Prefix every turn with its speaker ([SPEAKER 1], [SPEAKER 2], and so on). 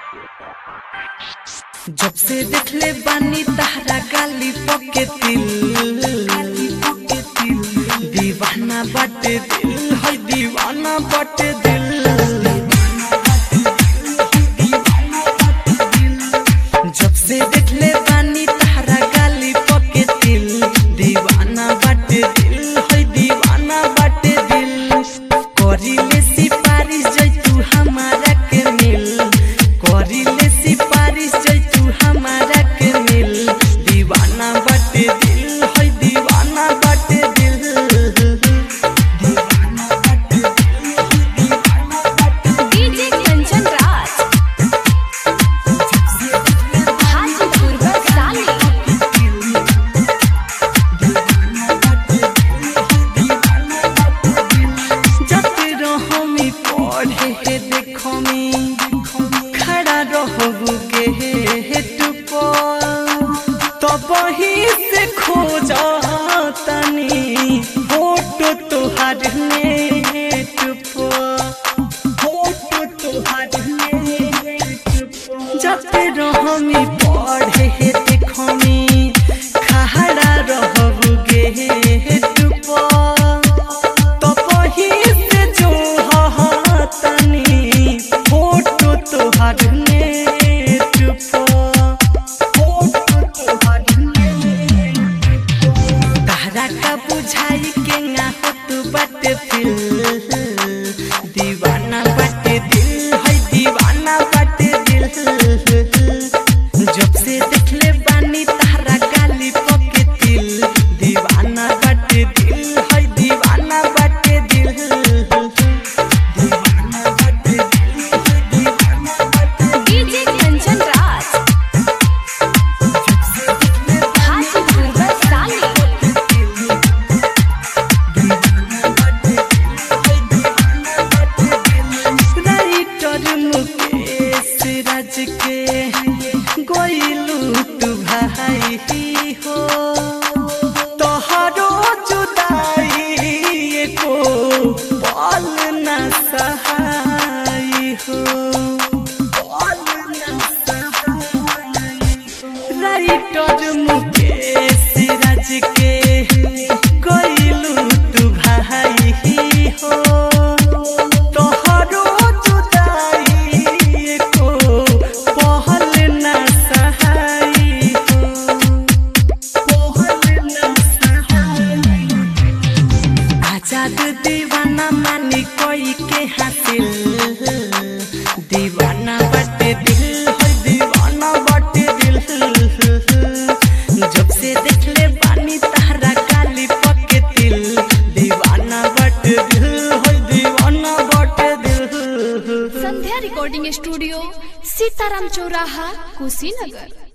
[SPEAKER 1] जब से देखले बानी तहरा गाली पके दिल दीवाना बाटे दिल है दीवाना बाटे दिल जब से देखले बानी तहरा गाली पके दिल दीवाना बाटे दिल है दीवाना बाटे दिल करिले सिपारिश जैतू हमारा के मिल करिले सिपारिश जैतू हमारा के मिल दीवाना बाटे दिल है दीवाना बाटे दिल दीवाना बाटे दिल दीवाना बाटे
[SPEAKER 2] डीजे कंचन राज हाजीपुर बरसाली
[SPEAKER 1] जाते रहमी पढ़े हे देखमी खड़ा रहबू के हे टुप तब ही से खोज तनी फोटो तोहार नेट फोटो तोहार नेट जाते रहमी पढ़े हे देखमी खड़ा रहबू गे हे टुप तपही से जो तनी फोटो तोहार नेट पर फोटो तोहार नेट तारा का बुझाई के ना होत बाटे फिल दीवाना बाटे दिल है दीवाना बाटे दिल जब से देखले बानी तारा गाली पके दिल दीवाना बाटे दिल है दीवाना बाटे दिल दीवाना बाटे दिल है दीवाना बाटे
[SPEAKER 2] डीजे कंचन राज हाजीपुर बरसाली
[SPEAKER 1] राइटर मुकेश राज के गोइलू तू भाई हो तोहरो जुदाई को पल न सहाय हो पल न सहाय राइटर मुकेश राज के गइलू तू भाई हो तोहरो जुदाई को पहल न सहाय हो पहल न सहाय आजाद दीवाना मानी कोई के हासिल दीवाना बटे दिल है दीवाना बटे दिल जब से देखले बानी तारा काली पके दिल दीवाना बटे दिल है दीवाना बटे दिल
[SPEAKER 2] संध्या रिकॉर्डिंग स्टूडियो सीताराम चौराहा कुशीनगर